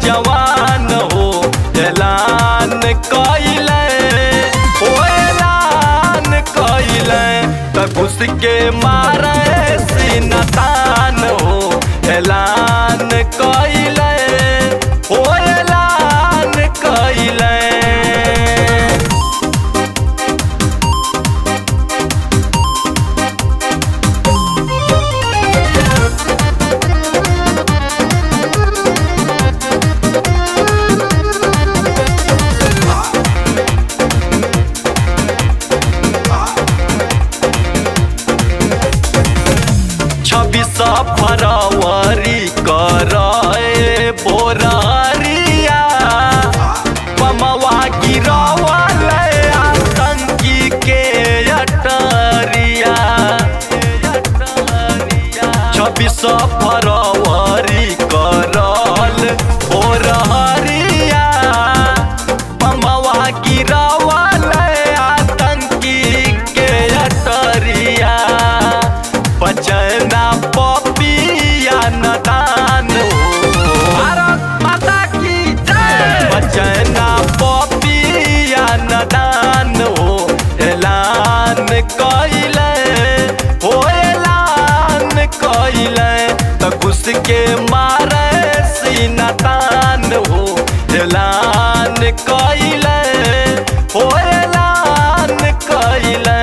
जवान हो ऐलान कैले ओ ऐलान कैले त घुस के मारे सीना तान हो ऐलान कैले ओ ऐलान कैले छब्बीस फरवरी करे बोरिया पमवा गिरवल आतंकी के अटरिया छब्बीस फरवरी करल बोरिया पमवा गिरवल आतंकी के अटरिया बचना पपिया नदान भारत माता की जय बचना पपिया नदान हो ऐलान कैले हो ऐलान कैले त घुस के मारे सीना तान हो ऐलान कैले हो ऐलान कैले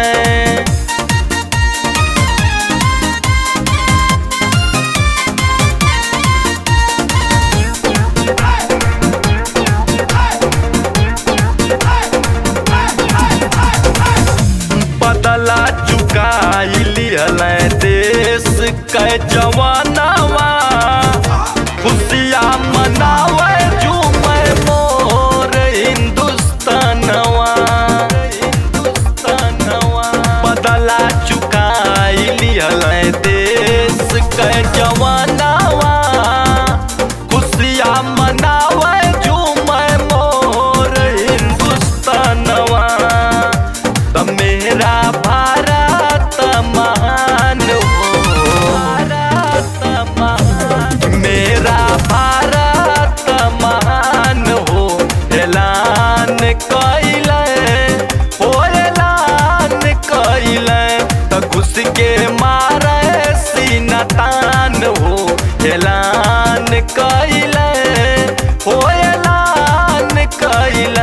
बदला चुकाई लियल देश के जवानवा खुशिया मनावे झूमे मोर हिंदुस्तानवा हिंदुस्तानवा बदला चुकाई लियल देश के जवानवा खुशिया मनावे झूमे मोर हिंदुस्तानवा त मेरा भारत महान हो भारत महान मेरा भारत महान हो ऐलान कैले हो ऐलान कैले त घुस के मारे सीना तान हो ऐलान कैले हो ऐलान कैले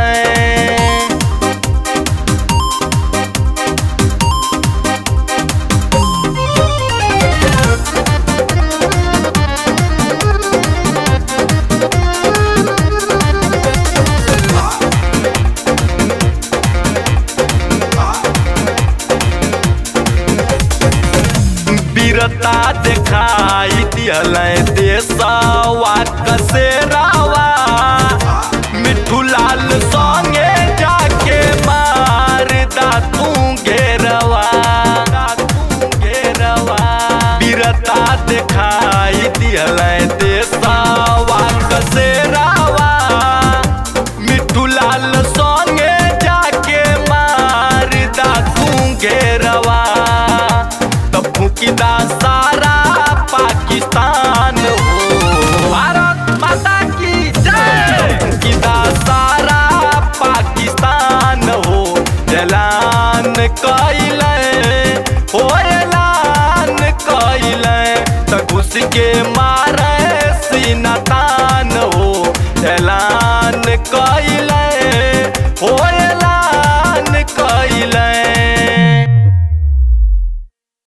वीरता दिखाई दियल देशवा कसेरावा मिठू लाल संगे जाके मार दा तू घेरवा घेरवा वीरता दिखाई दियल देशवा कसेरावा मिठू लाल संगे जाके मार दा तू घेरवा तब फूकिदा सारा पाकिस्तान हो भारत माता की जय फूकिदा सारा पाकिस्तान हो ऐलान कैले हो ऐलान कैले त घुस के मारे सीना तान हो ऐलान कैले हो